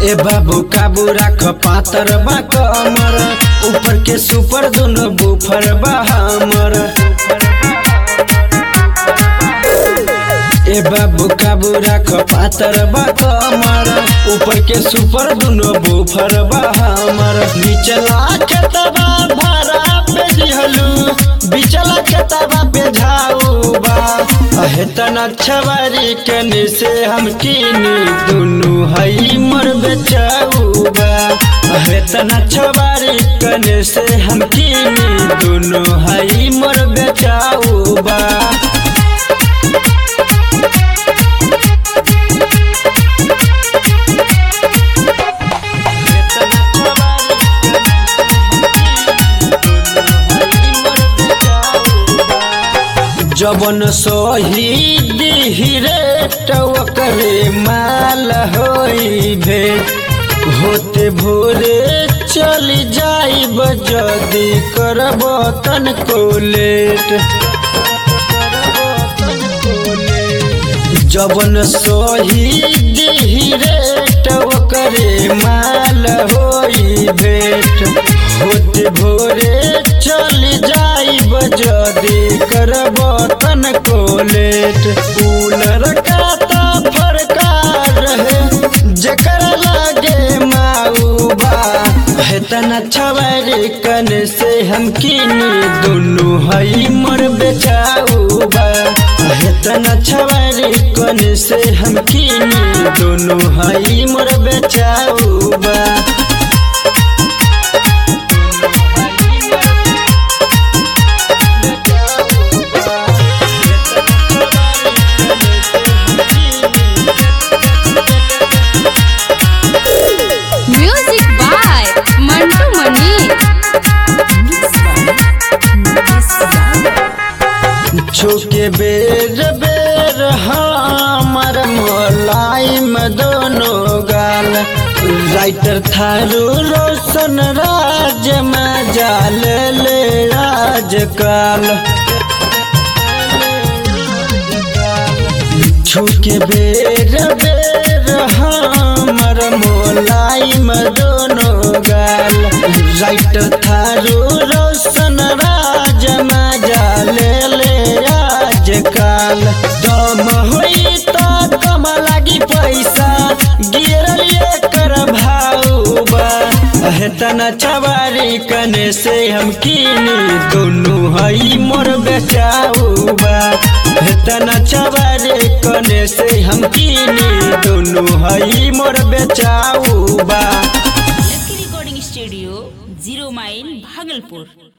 ए बाबू काबू राख पातर बा कमर ऊपर के सुपर दोनों बुफर बा हमर ए बाबू काबू राख पातर बा कमर ऊपर के सुपर दोनों बुफर बा हमर निचला खेतबा भाड़ा पे दिहलू बिचला खेतबा पे झाऊ बा अहे तना छवारी कने से हम कीनी दुनु हई मर बेचाऊ बा अहे तना छवारी कने से हम कीनी दुनु हई मर बेचाऊ बा जबन शहीद हिरे करे माल होई भेट होते भोरे चल जाइब जदी करब तन को लेट जबन शहीद हिरे करे माल होई भेट होते भोरे चल जाइब जदी करब तन को लेट कूलर का ता फरकार रहे जकर लागे माऊबा है तना छवारी कन से हम कीनी दुनु हई मर बेचाऊबा है तना छवारी कन से हम कीनी दुनु हई मर बेचाऊबा Music by Mantu Mani. छुके बेर बेर हमर मोलाइम दोनों गाल राइटर थारू रोशन राज में जाल ले आजकल छुके बेर बेर हमर मोलाइम दोनों गाल राइटर थारू रोशन राज में जाल ले आजकल दम होई तो दम लागी पैसा गिरल कर भाऊबा तना चवारी कने से हम कीनी दोनों हई मोर बेचाऊबा तना चवारी कने से हम कीनी दोनों हई मोर बेचाऊबा lucky recording studio zero mile Bhagalpur